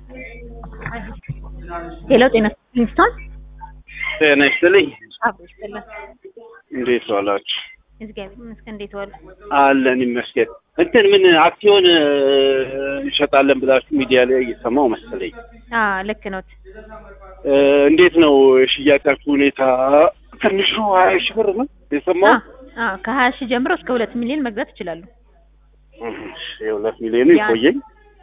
ሄሎ ጤና ኪንግስቶን ጤና ይስጥልኝ። አብሮ ይስጥልን። እንዴት ዋላችሁ? እግዚአብሔር ይመስገን። እንዴት ዋሉ? አለን ይመስገን። እንትን ምን አክሲዮን እ፣ እንሸጣለን ብላችሁ ሚዲያ ላይ እየሰማው መሰለኝ። አ ልክ ኖት። እ፣ እንዴት ነው የሽያጫችሁ ሁኔታ? ትንሹ ሀያ ሺህ ብር ነው አ የሰማው። አ ከሀያ ሺህ ጀምሮ እስከ ሁለት ሚሊዮን መግዛት ይችላሉ። የሁለት ሚሊዮኑ ያ- ይቆየኝ።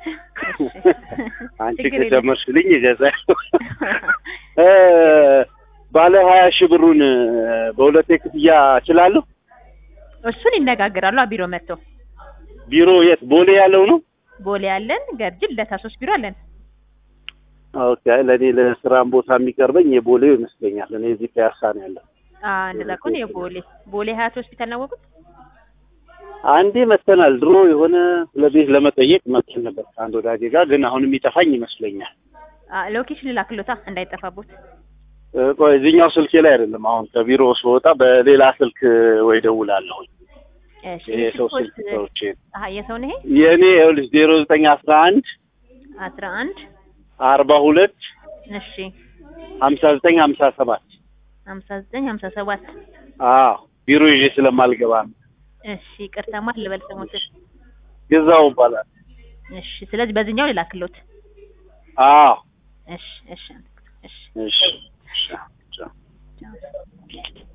አንቺ ችግር የለም። ከጨመርሽልኝ እገዛለሁ። እ፣ ባለ ሀያ ሺህ ብሩን እ፣ በሁለት ክፍያ እችላለሁ። እሱን ይነጋገራሉ። አ ቢሮ መጥተው ቢሮ የት? ቦሌ ያለው ነው። ቦሌ ያለን ገርጅል ለታ ሶስት ቢሮ አለን። ኦኬ ለእኔ ለስራም ቦታ የሚቀርበኝ የቦሌው ይመስለኛል። እኔ እዚህ ፒያሳ ነው ያለው። አ እንደዛ ከሆነ የቦሌ ቦሌ ሀያት ሆስፒታል ናወቁት። አንዴ መተናል። ድሮ የሆነ ለቤት ለመጠየቅ መጥተን ነበር ከአንድ ወዳጄ ጋር፣ ግን አሁን የሚጠፋኝ ይመስለኛል። አ ሎኬሽን ላክሎታ እንዳይጠፋቦት። እ፣ ቆይ እዚህኛው ስልኬ ላይ አይደለም። አሁን ከቢሮ ስወጣ በሌላ ስልክ ወይ ደውላለሁ። እሺ የሰው ስልኮት ስልክ ሰዎች አሀ የሰው ነው ይሄ የእኔ ይኸውልሽ ዜሮ ዘጠኝ አስራ አንድ አስራ አንድ አርባ ሁለት እሺ ሀምሳ ዘጠኝ ሀምሳ ሰባት ሀምሳ ዘጠኝ ሀምሳ ሰባት አዎ ቢሮ ይዤ ስለማልገባ ነው። እሺ ይቅርታ ማን ልበል ስሙት? ግዛው ይባላል። እሺ ስለዚህ በዚህኛው ልላክሎት። አዎ እሺ እሺ እሺ እሺ እሺ። ቻው።